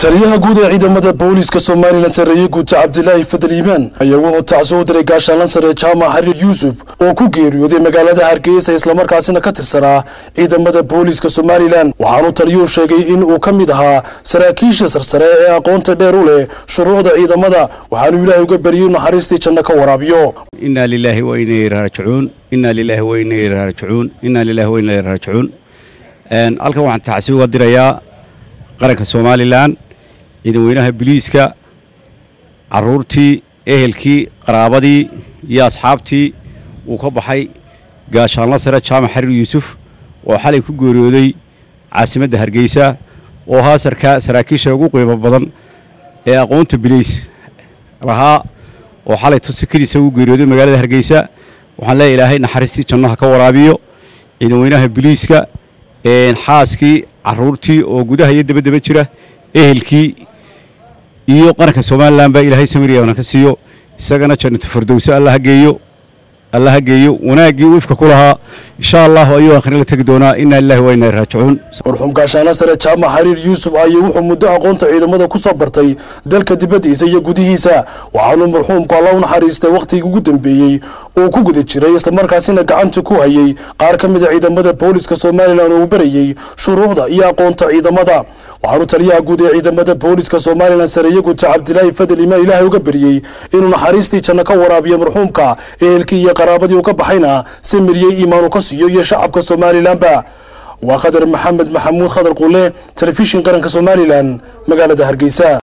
taliyaha guud ee ciidamada booliiska somalilan sareeye guuta cabdilaahi fadal iimaan ayaa wuxuu tacso u diray gaashaanlan sare jaamac xariir yuusuf oo ku geeriyooday magaalada hargeysa islamarkaasina ka tirsanaa ciidamada booliiska somalilan waxaanu taliyuhu sheegay in uu ka mid ahaa saraakiisha sarsare ee aqoonta dheer u leh shuruucda ciidamada waxaanu ilaahay uga bariyey naxariistii janno ka waraabiyo inaa lilaahi wa inaa ilayhi raajicuun inaa lilaahi wa inaa ilayhi raajicuun inaa lilaahi wa inaa ilayhi raajicuun halkan waxaan tacsi uga dirayaa qaranka somalilan ciidanweynaha biliiska caruurtii ehelkii qaraabadii iyo asxaabtii uu ka baxay gaashaanla sare jaamac xariir yuusuf oo xalay ku geeriyooday caasimadda hargeysa oo ahaa saraakiisha ugu qiimo badan ee aqoonta biliis lahaa oo xalay sakadiisa ugu geeriyooday magaalada hargeysa waxaan leeya ilaahay naxariistii jannaha ka waraabiyo ciidanweynaha biliiska xaaskii caruurtii oo gudaha iyo dabadaba jira ehelkii iyo qaranka somalilan baa ilaahay samiriyana ka siiyo isagana jannatu fardowso allaha geeyo allaha geeyo wanaaggii uu ifka ku lahaa insha allahu ayuu akhrin la tegi doonaa inaa lillahi wa inaa raajicuun marxuum gaashaana sare jaamac xariir yuusuf ayuu wuxuu muddo aqoonta ciidamada ku soo bartay dalka dibaddiisa iyo gudihiisa waxaanu marxuumku alla u naxariistay wakhtigii ugu dambeeyey uu ku guda jiray islamarkaasina gacanta ku hayay qaar ka mida ciidamada booliiska somalilan oo uu barayey shuruucda iyo aqoonta ciidamada waxaanu taliyaha guud ee ciidamada booliiska somalilan sareeye guta cabdilaahi fadel imaan ilaahay uga bariyey inuu naxariistii janno ka waraabiyo marxuumka ehelkii iyo qaraabadii uu ka baxayna si miryey iimaanu ka siiyo iyo shacabka somalilanba waa khadar maxamed maxamuud khadar quule telefishin qaranka somalilan magaalada hargeysa